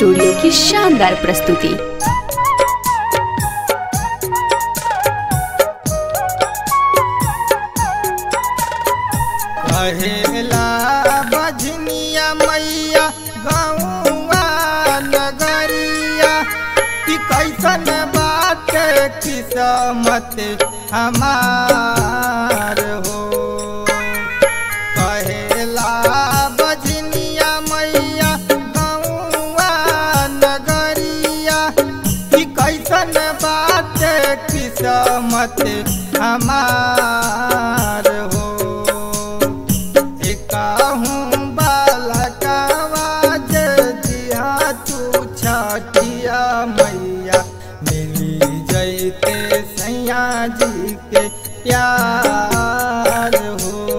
studio की शानदार प्रस्तुति कहेला बजनिया मैया गौआ नगरिया कि कैसन बात किस्मत हमार हो कहेला बजनिया मैया गौआ नगरिया कि कैसन बात किस्मत हमार हो कहूँ बालकवा दिया तू छठिया मैया मिली जैते सैया जी के प्यार हो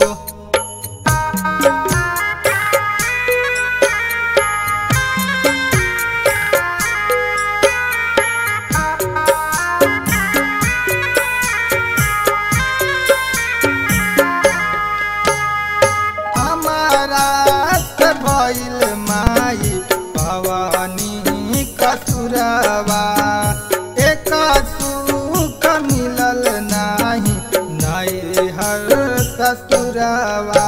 हमारा से भइल माई भवानी कसुरवा एक सुख मिलल नाही नई हर ससुरवा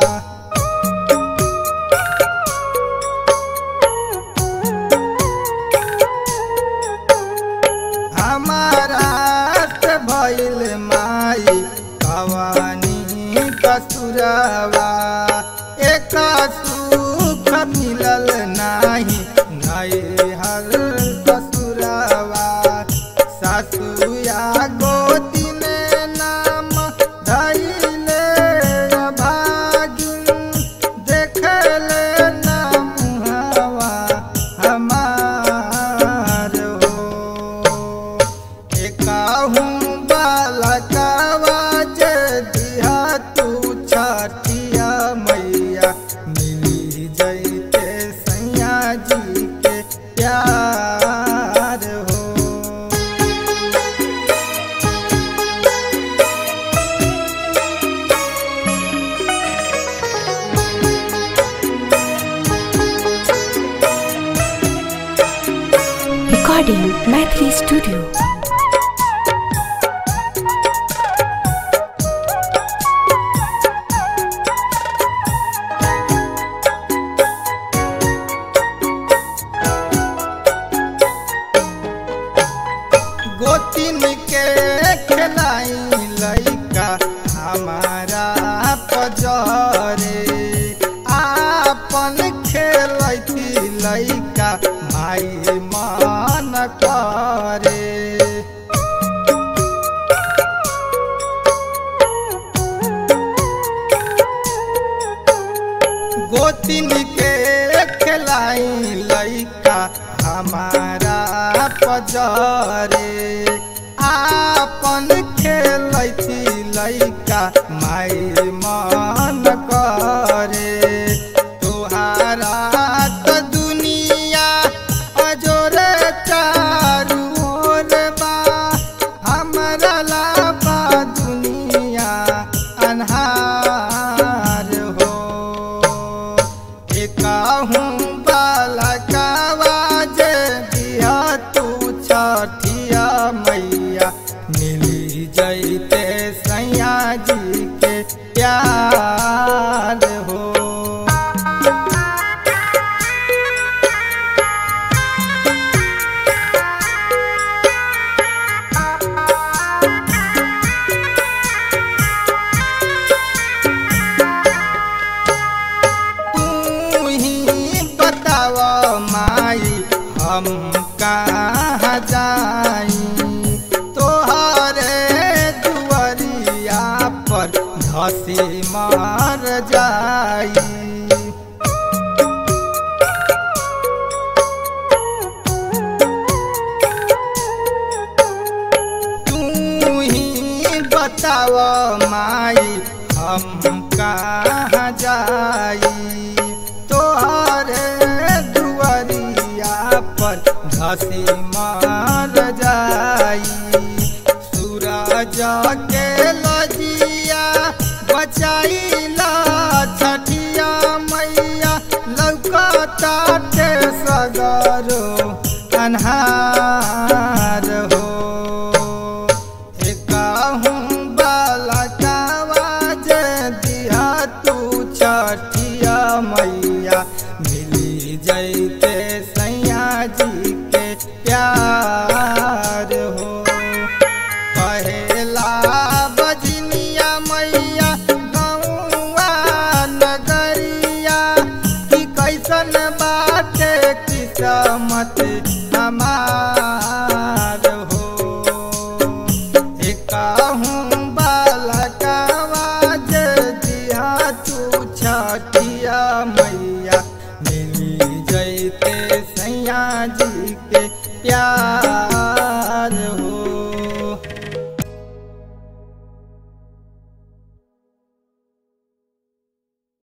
हमारा से भइल माई भवानी कसुरवा एक सुख मिलल नाही नई हर ससुरवा सासुया गोदी में नाम धैले भागिन देखले नाम हवा हमार हो एकाहूँ बालकवा जे दिया तू छठिया मैया मिली जैते सैया जी के प्यार हो रिकॉर्डिंग मैथिली स्टूडियो गोतिन के खिलाई लैका हमारा पजरे आपन खेलती लैका माई मान करे गोतिन के खिलाई लैका हमारा पजरे आपन खेलती लैका माई मन करे तुहारा त दुनिया अजोरे चारू ओर बा हमरा लाबा दुनिया अन्हार हो एकाहूँ बालकवा जे दिया तू छठिया मैया मिली जैते सैया जी के प्यार हो तू ही बताव माई हम कहाँ जाई तोहरे दुआरिया पर धसी मर जाई तू ही बताव माई हम कहाँ जाई तोहरे दुआरिया पर धसी मार जाई सूरज के लजिया बचाइला छठिया मैया लौकताटे सगा अन्हार हो एकहूँ बालकावा जे दिया तू छठिया मैया मिली जैते सैया जी के प्यार हो पहला बजनिया मैया गौआ नगरिया कि कैसन बाटे किस्मत हमार हो एकहूँ बालकावा जे दिया तू छठिया मैया मिली जैते सैया जी के प्यार